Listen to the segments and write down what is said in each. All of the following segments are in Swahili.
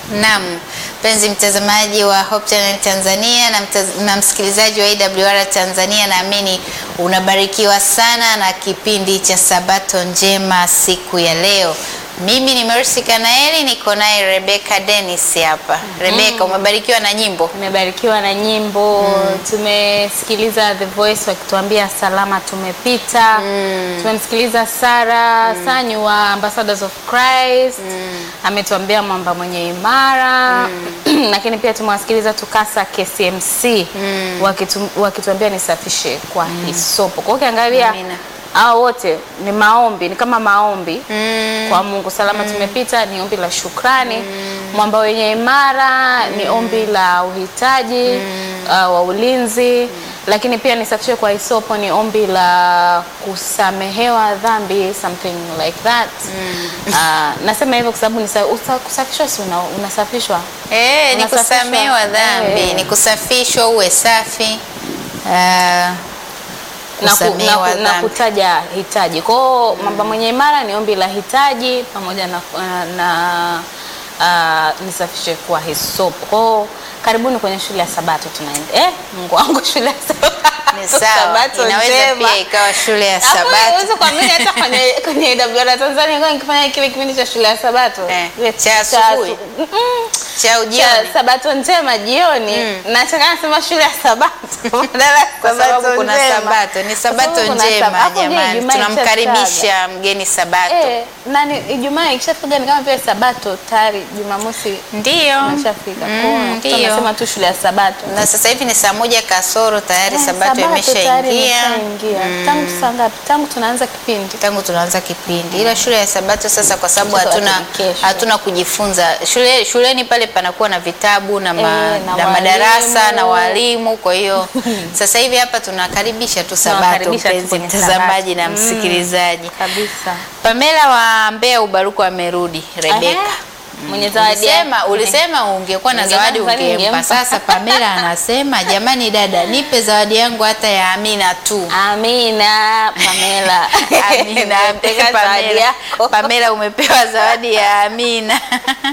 Naam, mpenzi mtazamaji wa Hope Channel Tanzania na, mtaz na msikilizaji wa AWR Tanzania, naamini unabarikiwa sana na kipindi cha Sabato Njema siku ya leo. Mimi ni Mercy Kanaeli, niko naye Rebecca Dennis hapa. Rebecca, umebarikiwa na nyimbo? Tumebarikiwa na nyimbo tumesikiliza The Voice wakituambia salama tumepita. Tumemsikiliza Sara Sanyu wa Ambassadors of Christ ametuambia mwamba mwenye imara lakini pia tumewasikiliza Tukasa KCMC wakitu, wakituambia nisafishe kwa hisopo. Kwa hiyo ukiangalia Amina. hao wote ni maombi, ni kama maombi Mm. kwa Mungu. Salama tumepita ni ombi la shukrani. Mwamba wenye imara ni ombi la uhitaji uh, wa ulinzi, lakini pia nisafishe kwa hisopo ni ombi la kusamehewa dhambi, something like that. Uh, nasema hivyo kwa sababu nisa- usa- kusafishwa si una, unasafishwa Eh, ni Unasafishwa. kusamehewa dhambi, Eh. ni kusafishwa uwe safi. Ah, na, ku, na, kusamehewa ku, na dhambi. kutaja hitaji. Kwa hiyo mwamba mwenye imara ni ombi la hitaji pamoja na, na uh, nisafishe kwa hisopo. Kwa hiyo karibuni kwenye shule ya Sabato tunaenda. Eh, Mungu wangu shule ya Sabato. Ni sawa, Sabato inaweza njema. pia ikawa shule ya Hapo Sabato. Unaweza kuamini hata kwenye kwenye AWR Tanzania kwa nikifanya kile kipindi cha shule ya Sabato. Eh, Ile cha asubuhi. Mm, cha cha ujioni. Sabato njema jioni na nataka nasema shule ya Sabato badala ya Kwa sababu Sabato kuna njema. Sabato, ni Kwa sababu Sabato kuna njema Sabato. Hapo je, jamani, Ijumaa tunamkaribisha mgeni Sabato. Eh, nani Ijumaa ikishafika ni kama vile Sabato tayari Jumamosi Ndio. imeshafika. Mm, Kwa hiyo ndio. tunasema tu shule ya Sabato. Na sasa hivi ni saa moja kasoro tayari Eh, Sabato tayari imeshaingia imeshaingia. Tangu saa ngapi? Tangu tunaanza kipindi. tangu tunaanza kipindi, ila shule ya Sabato sasa, kwa sababu Watoto hatuna watumikeshwe. hatuna kujifunza shule, shuleni pale panakuwa na vitabu na, ma, Eh, na na madarasa walimu. na walimu. Kwa hiyo sasa hivi hapa tunakaribisha tu Sabato, Tunawakaribisha tu mpenzi kwenye mtazamaji na Sabato. Mm. msikilizaji. Kabisa. Pamela wa Mbeya Ubaruku amerudi. Rebeka, Aha. Mwenye zawadi ulisema, yake. ulisema ungekuwa na Ungekuwa zawadi na zawadi ungempa. ungempa. Sasa Pamela anasema jamani, dada, nipe zawadi yangu hata ya Amina tu. Amina Pamela. Amina, Nimepeka zawadi Pamela, yako. Pamela umepewa zawadi ya Amina.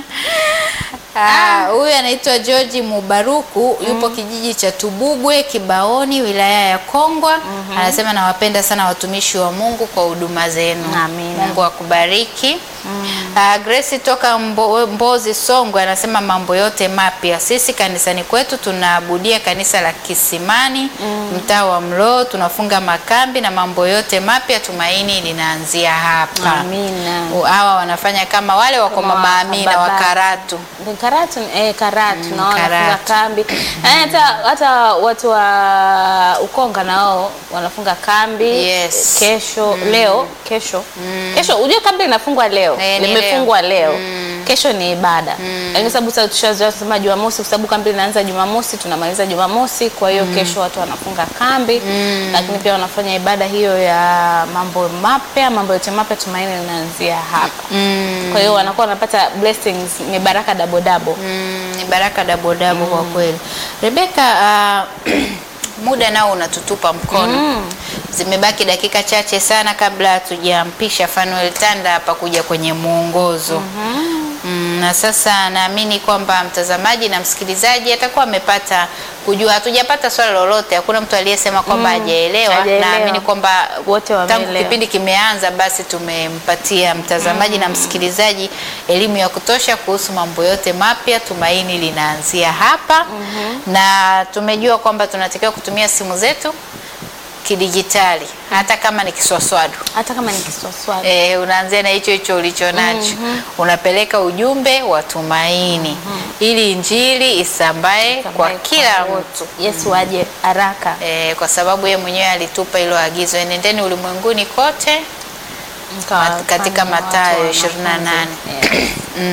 Ah, Huyu anaitwa George Mubaruku yupo kijiji cha Tubugwe Kibaoni wilaya ya Kongwa. Anasema nawapenda sana watumishi wa Mungu kwa huduma zenu. Amina. Mungu akubariki. Ah, Grace toka Mbo, Mbozi Songwe anasema mambo yote mapya. Sisi kanisani kwetu tunaabudia kanisa la Kisimani mtaa wa Mloo, tunafunga makambi na mambo yote mapya, tumaini linaanzia hapa. Amina. Hawa wanafanya kama wale wako Kama mama Amina wa baba. Karatu. Ni Karatu, eh, Karatu Mm, naona wanafunga Karatu. kambi. Eh, hata hata watu wa Ukonga nao wanafunga kambi Yes. kesho, leo, kesho. Kesho unajua kambi linafungwa leo. Eh, ni Limefungwa leo. Kesho ni ibada. Lakini sababu sasa tushazoea kusema Jumamosi kwa sababu kambi linaanza Jumamosi, tunamaliza Jumamosi, kwa hiyo kesho watu wanafunga kambi. Lakini pia wanafanya ibada hiyo ya mambo mapya, mambo yote mapya tumaini linaanzia hapa. Kwa hiyo wanakuwa wanapata blessings, ni baraka double double. Mm, ni baraka dabo dabo kwa kweli. Rebeka, ah, muda nao unatutupa mkono. Zimebaki dakika chache sana kabla hatujampisha Fanuel Tanda hapa kuja kwenye mwongozo. Mm, na sasa naamini kwamba mtazamaji na msikilizaji atakuwa amepata kujua. Hatujapata swali lolote, hakuna mtu aliyesema kwamba hajaelewa. hajaelewa. Naamini kwamba Wote tangu wameelewa. kipindi kimeanza, basi tumempatia mtazamaji na msikilizaji elimu ya kutosha kuhusu mambo yote mapya. Tumaini linaanzia hapa, na tumejua kwamba tunatakiwa kutumia simu zetu kidijitali, hata kama ni kiswaswadu. Hata kama ni kiswaswali. Eh, unaanzia na hicho hicho ulicho nacho unapeleka ujumbe wa tumaini ili injili isambae kwa Sambaye kila wote. mtu Yesu aje haraka. eh, kwa sababu yeye mwenyewe alitupa hilo agizo, enendeni ulimwenguni kote Mkawafanye katika watu Mathayo wanafunzi. 28. Eh.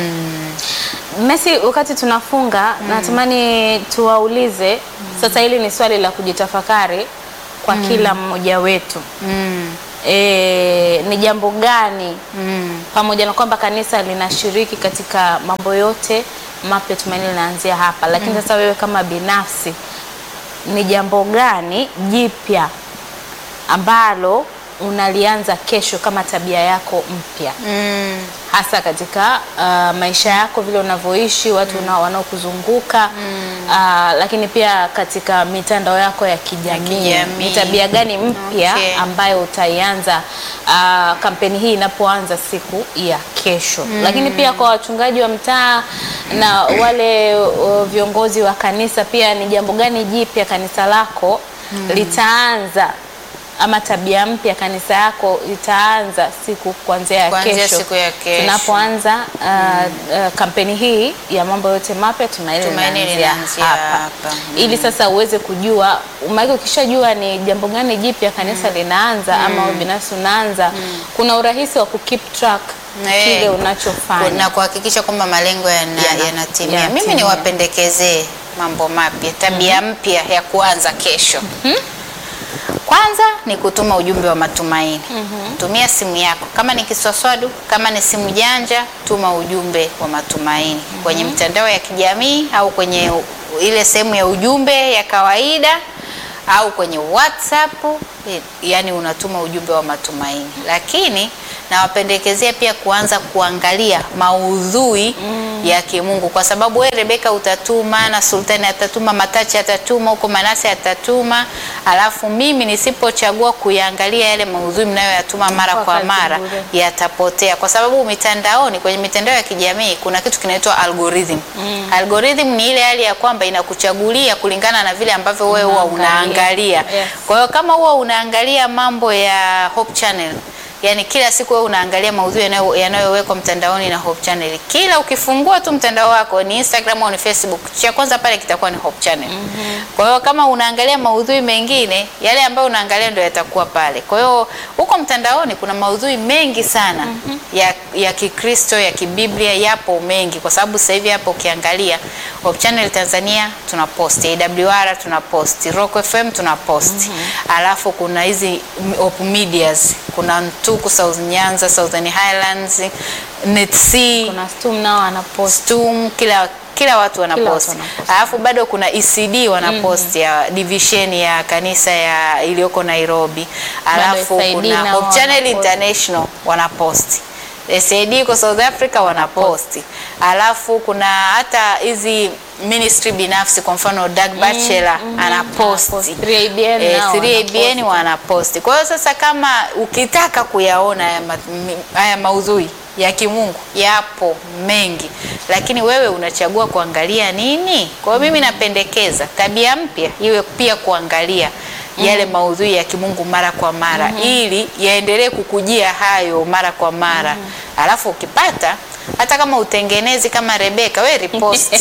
Messi, wakati tunafunga natamani tuwaulize sasa, hili ni swali la kujitafakari kwa kila mmoja wetu mm, e, ni jambo gani mm, pamoja na kwamba kanisa linashiriki katika mambo yote mapya, tumaini linaanzia hapa, lakini sasa wewe kama binafsi ni jambo gani jipya ambalo unalianza kesho kama tabia yako mpya Mm. hasa katika uh, maisha yako vile unavyoishi watu mm. wanaokuzunguka uh, lakini pia katika mitandao yako ya kijamii kijamii. ni tabia gani mpya Okay. ambayo utaianza uh, kampeni hii inapoanza siku ya kesho lakini pia kwa wachungaji wa mtaa na wale uh, viongozi wa kanisa pia ni jambo gani jipya kanisa lako litaanza ama tabia mpya kanisa yako itaanza siku kuanzia ya Kuanzia kesho siku ya kesho. tunapoanza uh, uh, kampeni hii ya mambo yote mapya tumaini Tumaini linaanzia linaanzia hapa, hapa. Mm. ili sasa uweze kujua maana ukishajua ni jambo gani jipya kanisa linaanza ama wewe binafsi unaanza kuna urahisi wa kukeep track Eh. kile unachofanya na kuhakikisha kwamba malengo yana- Yana- yanatimia. yanatimia. Mimi niwapendekezee mambo mapya, tabia mpya ya kuanza kesho. Kwanza ni kutuma ujumbe wa matumaini. Tumia simu yako, kama ni kiswaswadu, kama ni simu janja, tuma ujumbe wa matumaini kwenye mitandao ya kijamii au kwenye u- ile sehemu ya ujumbe ya kawaida au kwenye WhatsApp, eh, yani unatuma ujumbe wa matumaini. Lakini nawapendekezea pia kuanza kuangalia maudhui ya kimungu, kwa sababu wewe Rebeka utatuma na Sultani atatuma, Matachi atatuma, huko Manase atatuma, alafu mimi nisipochagua kuyaangalia yale maudhui mnayoyatuma mara Kwa kwa kazi mara bure. yatapotea, kwa sababu mitandaoni, kwenye mitandao ya kijamii kuna kitu kinaitwa algorithm. Algorithm ni ile hali ya kwamba inakuchagulia kulingana na vile ambavyo wewe huwa Unaangalia. unaangalia. Yes. Kwa hiyo kama huwa unaangalia mambo ya Hope Channel, yani kila siku wewe unaangalia maudhui yanayo- yanayowekwa mtandaoni na Hope Channel, kila ukifungua tu mtandao wako ni Instagram au ni Facebook, cha kwanza pale kitakuwa ni Hope Channel. Kwa hiyo kama unaangalia maudhui mengine, yale ambayo unaangalia ndio yatakuwa pale. Kwa hiyo huko mtandaoni kuna maudhui mengi sana ya, ya Kikristo ya kibiblia yapo mengi, kwa sababu sasa hivi hapo ukiangalia Hope Channel Tanzania tuna post, AWR tuna post, Rock FM tuna post. Alafu kuna hizi m- Hope Medias, kuna Ntuku South Nyanza, Southern Highlands, NETC, kuna stum nao anapost Stum, kila kila watu wanapost. wanapost. Alafu bado kuna ECD wanapost ya division ya kanisa ya iliyoko Nairobi. Alafu SID kuna nao Hope Channel wanapost. International wanapost. SAD iko South Africa wanaposti. Alafu kuna hata hizi ministry binafsi kwa mfano Doug Bachelor anaposti. Anapost. 3ABN Eh, nao 3ABN wanaposti. Kwa hiyo sasa kama ukitaka kuyaona haya ma- mi- haya maudhui ya kimungu yapo mengi, lakini wewe unachagua kuangalia nini? Kwa hiyo mimi napendekeza tabia mpya iwe pia kuangalia yale maudhui ya kimungu mara kwa mara ili yaendelee kukujia hayo mara kwa mara. Alafu ukipata hata kama utengenezi kama Rebeka, we repost.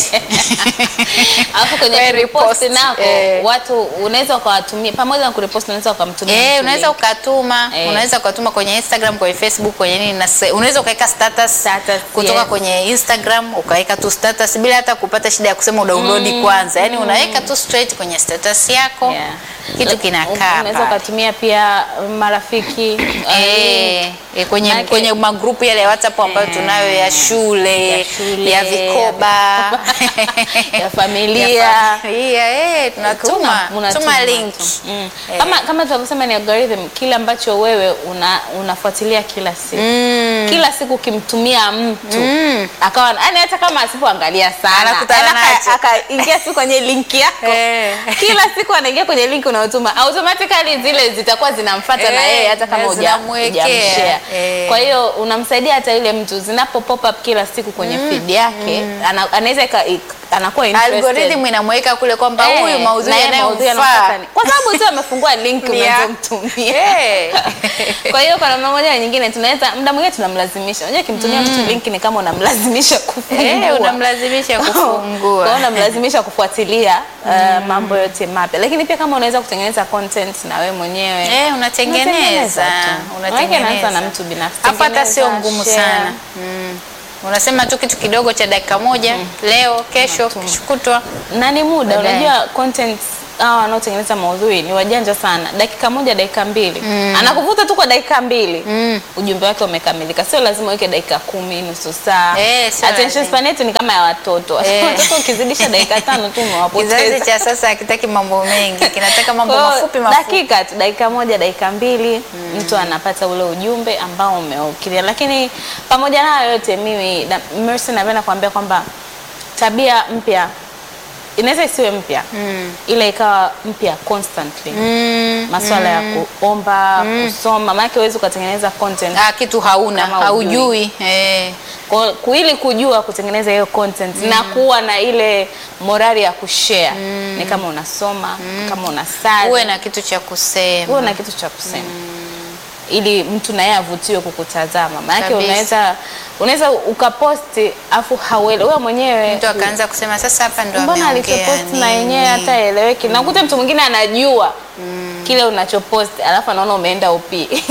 alafu kwenye We repost repost, nako eh. watu unaweza ukawatumia pamoja na kurepost unaweza ukamtumia Eh, mtu unaweza link. ukatuma Eh. unaweza ukatuma kwenye Instagram, kwenye Facebook, kwenye nini na se- unaweza ukaweka status, Status, kutoka yes. kwenye Instagram ukaweka tu status bila hata kupata shida ya kusema udownload kwanza. Yaani unaweka tu straight kwenye status yako. Yeah. Kitu Like, kinakaa unaweza pale. ukatumia pia marafiki Eh, eh, kwenye Maanake- kwenye magrupu yale ya WhatsApp ambayo tunayo ya shule, ya shule, ya vikoba, ya familia. ya familia, eh, tunatuma Una- unatuma tuma link. tu. Mm. Eh. Kama kama tunavyosema ni algorithm, kile ambacho wewe una, unafuatilia kila siku Mm. kila siku ukimtumia mtu Mm. akawa yani, hata kama asipoangalia sana Anakutana yani aka- nacho. akaingia tu kwenye link yako Eh. kila siku anaingia kwenye link unayotuma automatically zile zitakuwa zinamfuata na Eh, yeye hata kama na huja- zinamwekea. hujamshare. Eh. Kwa hiyo unamsaidia hata yule mtu zinapo pop up kila siku kwenye feed yake ana- anaweza ika- ik- anakuwa interested. Algorithm inamweka kule kwamba Eh, huyu maudhui na yeye maudhui yanayomfaa yanamfuata ni- kwa sababu tu amefungua link Ni ya- unazomtumia Eh. kwa hiyo kwa namna moja na nyingine tunaweza muda mwingine tunamlazimisha unajua kimtumia mtu link ni kama unamlazimisha kufungua Eh, unamlazimisha Kwa hiyo kufungua. unamlazimisha kufuatilia uh, mambo yote mapya lakini pia kama unaweza kutengeneza content na wewe mwenyewe Eh, unatengeneza tu. Maanake inaanza na mtu binafsi. Hapo hata sio Tengeneza, ngumu share. sana mm. Unasema tu kitu kidogo cha dakika moja leo, kesho, kesho kutwa na ni muda Baadaye. unajua content hawa wanaotengeneza maudhui ni wajanja sana. Dakika moja, dakika mbili, anakuvuta tu kwa dakika mbili, ujumbe wake umekamilika. Sio lazima uweke dakika kumi, nusu saa. Eh, sio Attention lazima. span yetu ni kama ya watoto. Eh. Watoto ukizidisha dakika tano tu Kizazi umewapoteza. cha sasa hakitaki mambo mengi, kinataka mambo Kwa hiyo, mafupi mafupi. dakika tu, dakika moja, dakika mbili, mtu anapata ule ujumbe ambao umeukilia. Lakini pamoja na hayo yote, mimi na Mercy napenda kuambia kwamba tabia mpya inaweza isiwe mpya ila ikawa mpya constantly. Mm, Masuala ya kuomba, kusoma, maana huwezi ukatengeneza content ah, kitu hauna Kama haujui eh. kwa kwa ili kujua kutengeneza hiyo content na kuwa na ile morali ya kushare ni kama unasoma, kama unasali, Uwe na kitu cha kusema. uwe na kitu cha kusema ili mtu naye avutiwe kukutazama. Maanake Kabisa. unaweza unaweza ukaposti afu hauele wewe mwenyewe Mtu akaanza kusema sasa hapa ndo mbona ameongea alichoposti na nini? yenyewe hata eleweki. Na ukuta mtu mwingine anajua kile unachoposti alafu anaona umeenda upi.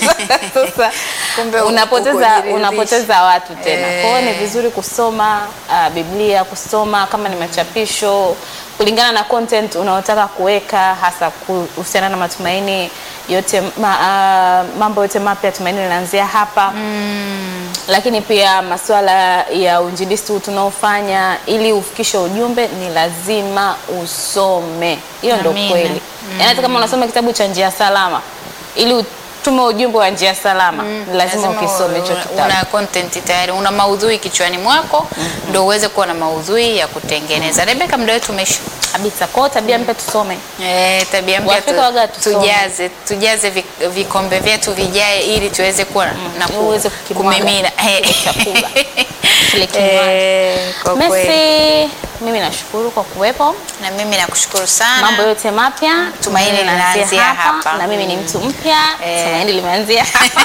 Sasa Kumbe unapoteza ukujiridhisha. unapoteza watu tena. Eh. Kwa hiyo ni vizuri kusoma uh, Biblia, kusoma kama ni machapisho kulingana na content unaotaka kuweka, hasa kuhusiana na matumaini yote ma, uh, mambo yote mapya tumaini linaanzia hapa lakini pia masuala ya uinjilisti huu tunaofanya ili ufikishe ujumbe ni lazima usome. Hiyo ndo Amina. kweli. Yaani hata kama unasoma kitabu cha njia salama ili utume ujumbe wa njia salama ni lazima ukisome hicho una- kitabu. Una content tayari, una maudhui kichwani mwako ndo uweze kuwa na maudhui ya kutengeneza. Rebeka, muda wetu umeisha. Kabisa. Kwa hiyo tabia mpya tusome. Eh, tabia mpya Waafrika waga tusome. tujaze tujaze vi- vikombe vyetu vijae ili tuweze kuwa na ku- uweze kukimwaga kumimina kile chakula. Kile kinywaji. Eh, kwa kweli. Messi, mimi nashukuru kwa kuwepo. Na mimi nakushukuru sana. Mambo yote mapya Tumaini linaanzia hapa. na mimi ni mtu mpya. Eh. Tumaini limeanzia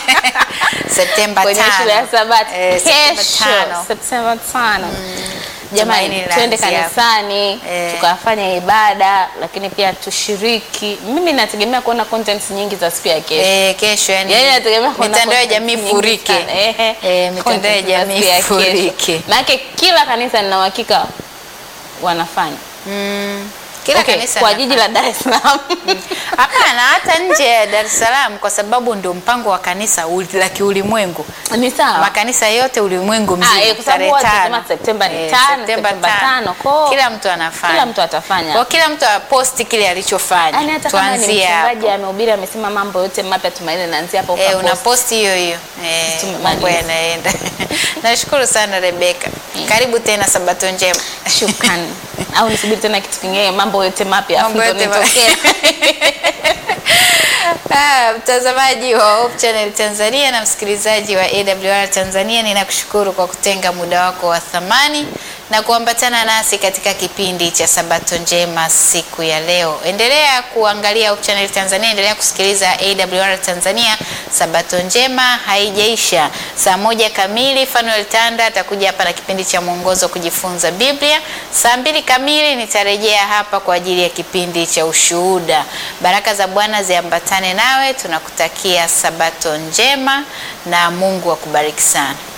Septemba kwenye tano. shule ya Sabato Eh, Septemba kesho tano. Septemba tano. Tumaini Jamani, twende linaanzia hapa. kanisani Eh. tukafanya ibada, lakini pia tushiriki. Mimi nategemea kuona contents nyingi za siku ya kesho. Eh, kesho yani, Yaani nategemea kuona mitandao ya content jamii nyingi furike. sana. Ehe. Eh, mitandao ya Content za jamii siku ya kesho. furike. Maanake kila kanisa nina uhakika wanafanya Mm, kila Okay, kanisa kwa na- jiji la Dar es Salaam Hapana, hata nje ya Dar es Salaam kwa sababu ndio mpango wa kanisa uli- la kiulimwengu. ni sawa. Makanisa yote ulimwengu Ah, mzima eh, kwa sababu tarehe watu tano. wanasema Septemba ni Eh, tano, Septemba Septemba tano. tano. Kwa- Kila mtu anafanya. kila mtu atafanya. Kwa kila mtu aposti kile alichofanya. Yaani hata kama ni Tuanzie mchungaji hapo. amehubiri amesema mambo yote mapya tumaini linaanzia hapo Eh, ukapost. una posti hiyo hiyo. Eh, Tumemaliza. mambo yanaenda. Nashukuru sana Rebeka. Karibu tena Sabato njema. Shukrani. Au nisubiri tena kitu kingine mambo yote mapya afu Mambo ndo yote ma- nitokee. Ah, mtazamaji wa Hope Channel Tanzania na msikilizaji wa AWR Tanzania, ninakushukuru kwa kutenga muda wako wa thamani na kuambatana nasi katika kipindi cha Sabato njema siku ya leo. Endelea kuangalia Hope Channel Tanzania, endelea kusikiliza AWR Tanzania. Sabato njema haijaisha. Saa moja kamili Fanuel Tanda atakuja hapa na kipindi cha mwongozo wa kujifunza Biblia. Saa mbili kamili nitarejea hapa kwa ajili ya kipindi cha ushuhuda. Baraka za Bwana ziambatane nawe, tunakutakia Sabato njema na Mungu akubariki sana.